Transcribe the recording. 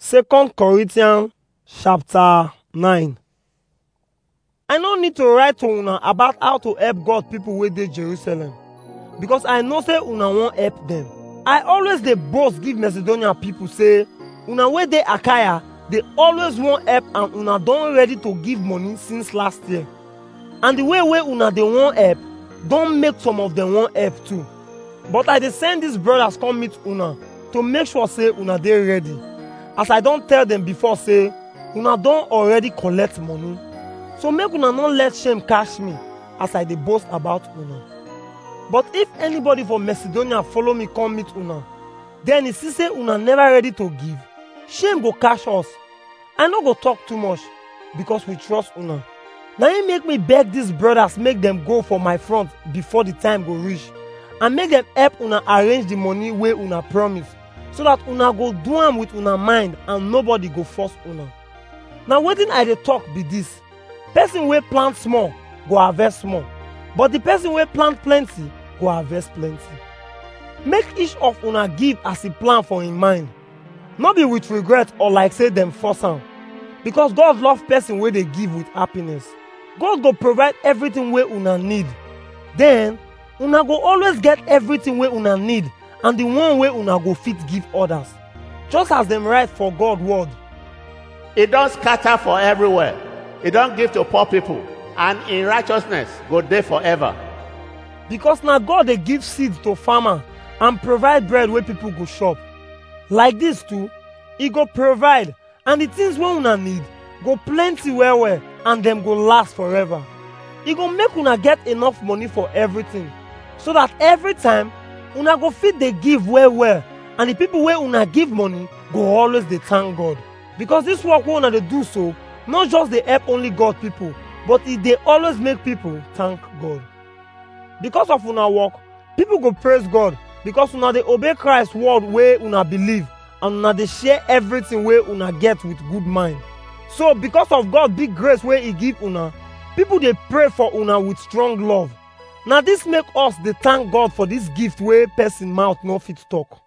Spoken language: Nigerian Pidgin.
Second Corinthians chapter 9. I no need to write to una about how to help God people wey dey Jerusalem because I know say una wan help them. I always dey boast give Macedonia people say una wey dey Achaia dey always wan help and una don ready to give money since last year. And the way wey una dey wan help don make some of them wan help too. But I dey send these brothers come meet una to make sure say una dey ready. As I don tell them before say una don already collect money. So make una no let shame catch me as I dey boast about una. But if anybody from Macedonia follow me come meet una, then e see say una never ready to give, shame go catch us. I no go talk too much because we trust una. Na im make me beg these brothers make dem go for my front before the time go reach and make dem help una arrange the money wey una promise so that una go do am with una mind and nobody go force una. Na wetin I dey talk be this. Person wey plant small go harvest small, but the person wey plant plenty go harvest plenty. Make each of una give as e plan for im mind, no be with regret or like say dem force am. Because God love person wey dey give with happiness. God go provide everything wey una need. Then, una go always get everything wey una need and the one wey una go fit give others. Just as dem write for God word. e don scatter for everywhere e don give to poor people and in righteousness go dey forever Because na God dey give seed to farmer and provide bread wey people go chop. Like this too, e go provide and the things wey una need go plenty well well and dem go last forever. E go make una get enough money for everything so that every time una go fit dey give well well and the people wey una give money go always dey thank God. Because this work wey una dey do so no just dey help only God people but e dey always make people thank God. Because of una work, people go praise God because una dey obey Christ word wey una believe and una dey share everything wey una get with good mind. So because of God big grace wey e give una, people dey pray for una with strong love. Na this make us dey thank God for this gift wey person mouth no fit talk.